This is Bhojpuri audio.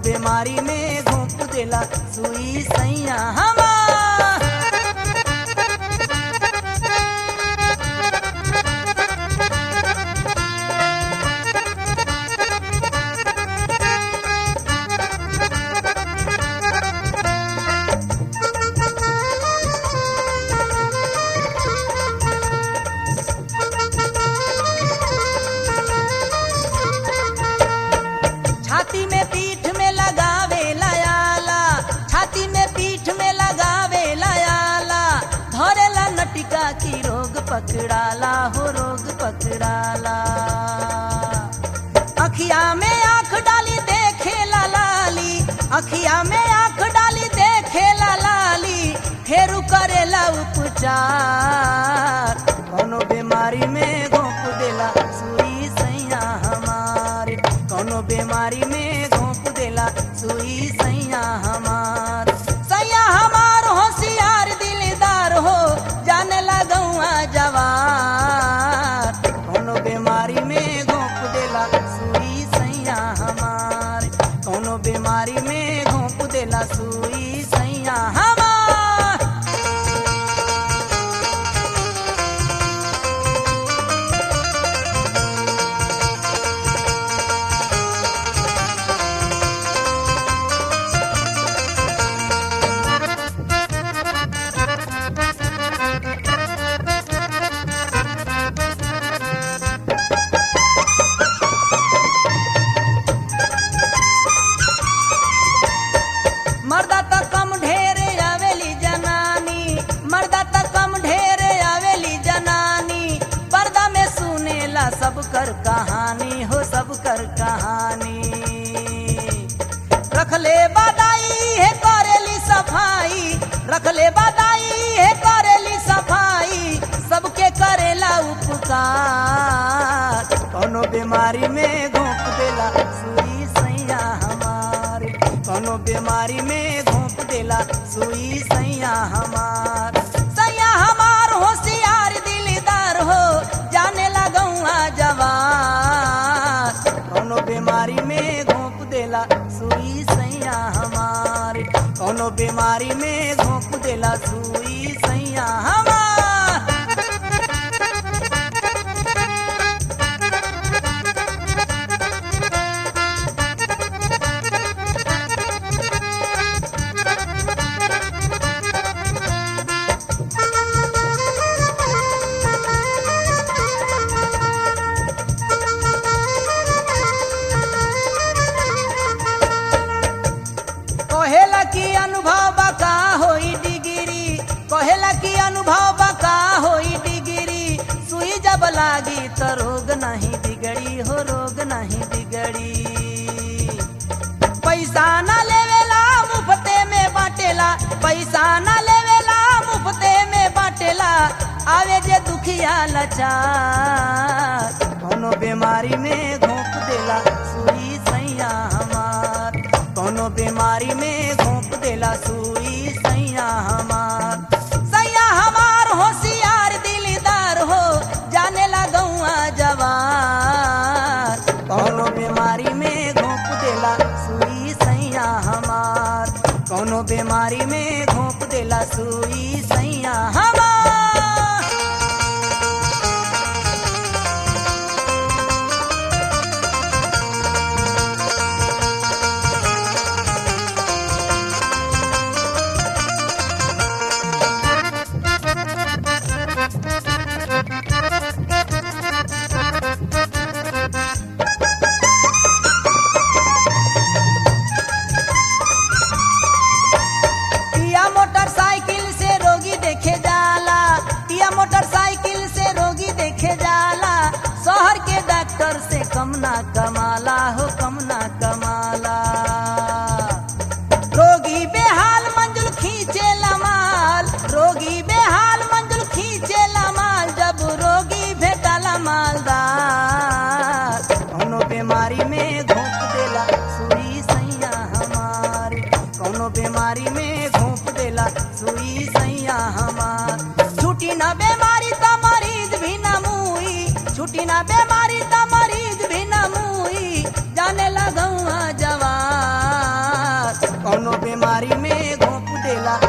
बीमारी में घोंप देला सुई सैया हमार छाती में पीठ में लगावे लयाला छाती में पीठ में लगावे लयाला धरेला नटिका की रोग पकड़ाला हो रोग पकड़ाला अखिया में आंख डाली देखे ला लाली अखिया में आंख डाली देखे ला लाली फेरू करेला उपचार कोनो बीमारी में घोंप देला सुई सैया हमार कोनो बीमारी में घोंप देला सुई सैया हमार सैया हमार होशियार दिलदार हो जाने लगौआ जवार कोनो बीमारी में घोंप देला सुई सैया हमार कोनो बीमारी में घोंप देला सुई सैया हमार मर्दा त कम ढेरे आवेली जनानी मर्दा त कम ढेरे आवेली जनानी पर्दा में सुनेला सब कर कहानी हो सब कर कहानी रखले बादाई है करेली सफाई रखले बादाई है करेली सफाई सबके करेला उपकार कोनो बीमारी में घोंप देला सुई सैया हमार कोनो बीमारी में घोंप देला सुई सैया हमार सैया हमार होशियार दिलदार हो जाने लगौआ जवान कोनो बीमारी में घोंप देला सुई सैया हमार कोनो बीमारी में घोंप देला सुई सैया हमार कहेला की अनुभव बका होई डिग्री कहेला की अनुभव बका होई डिग्री सुई जब लागी तो रोग नहीं बिगड़ी हो रोग नहीं बिगड़ी पैसा न लेवेला मुफ्ते में बाटेला पैसा न लेवेला मुफ्ते में बाटेला आवे जे दुखिया लाचार कोनो बीमारी में घोंप देला सुई सैया हमार कोनो बीमारी में घोंप देला सुई सैया हमार सैया हमार होशियार दिलदार हो जाने लगौआ जवार कोनो बीमारी में घोंप देला सुई सैया हमार कोनो बीमारी में घोंप देला सुई सैया हमार पिया मोटरसाइकिल से रोगी देखे जाला पिया मोटरसाइकिल से रोगी देखे जाला शहर के डॉक्टर से कम ना कमाला हो कम ना कमाला रोगी बेहाल मंजुल खींचे माल रोगी बेहाल मंजुल खींचे माल जब रोगी भेटाला मालदार कोनो बीमारी में घोंप देला सुई सैया हमार कोनो बीमारी में घोंप देला सुई सैया हमार छुट्टी ना बीमारी त मरीज भी न मुई छुट्टी ना बीमारी त मरीज भी न मुई जाने लगौआ जवान बीमारी में घोंप देला